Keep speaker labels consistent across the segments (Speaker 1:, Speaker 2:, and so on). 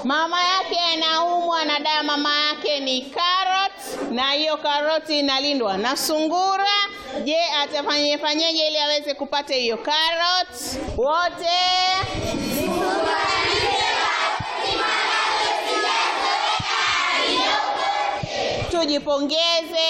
Speaker 1: Mama yake anaumwa na dawa, mama yake ni carrot, na hiyo karoti inalindwa na sungura. Je, atafanye fanyeje ili aweze kupata hiyo carrot? Wote tujipongeze.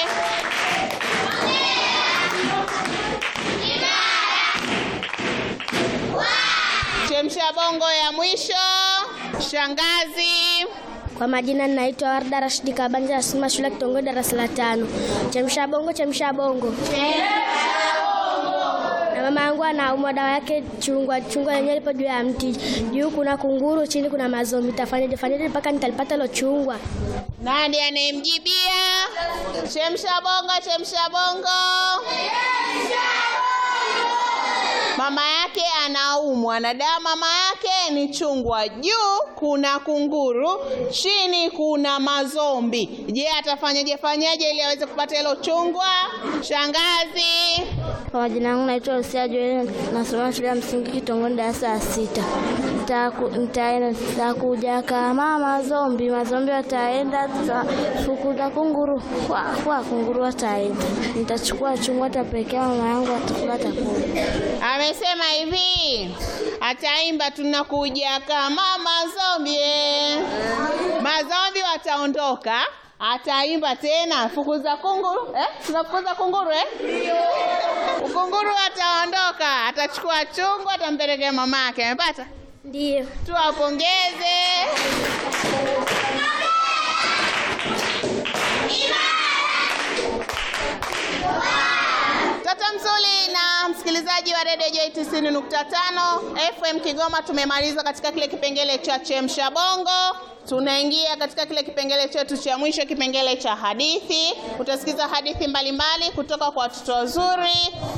Speaker 1: Chemsha bongo ya mwisho, shangazi.
Speaker 2: Kwa majina ninaitwa Warda Rashidi Kabanja, nasoma shule ya kitongoji darasa la tano. Chemsha bongo, chemsha bongo. Na mama yangu anaumwa, dawa yake chungwa. Chungwa yenyewe lipo juu ya mti, juu kuna kunguru, chini kuna mazombi. Tafanyaje fanyaje mpaka nitalipata hilo chungwa?
Speaker 1: Nani anayemjibia? Chemsha bongo, chemsha bongo. Mama yake anaumwa na dawa, mama yake ni chungwa. Juu kuna kunguru, chini kuna mazombi. Je, atafanyaje fanyaje ili aweze kupata hilo chungwa? Shangazi.
Speaker 2: Kwa majina yangu naitwa Lucia Joel, nasoma shule ya msingi kitongoji darasa la sita. Nitaku- Nitaenda nitakuja kama mazombi, mazombi wataenda, tutafukuza kunguru, kwa kwa kunguru wataenda. Nitachukua chungwa, tapekea mama yangu, atakula, atakula.
Speaker 1: Amesema hivi, ataimba tunakuja kama mazombi. eh. Mazombi wataondoka, ataimba tena fukuza kunguru eh? Tunafukuza kunguru eh? Kunguru ataondoka, atachukua chungwa, atampelekea mama yake. Amepata?
Speaker 2: Ndio.
Speaker 1: Tuwapongeze. Tata Mzuli na msikilizaji wa Radio Joy 90.5 FM Kigoma, tumemaliza katika kile kipengele cha chemsha bongo. Tunaingia katika kile kipengele chetu cha mwisho, kipengele cha hadithi. Utasikiza hadithi mbalimbali kutoka kwa watoto wazuri.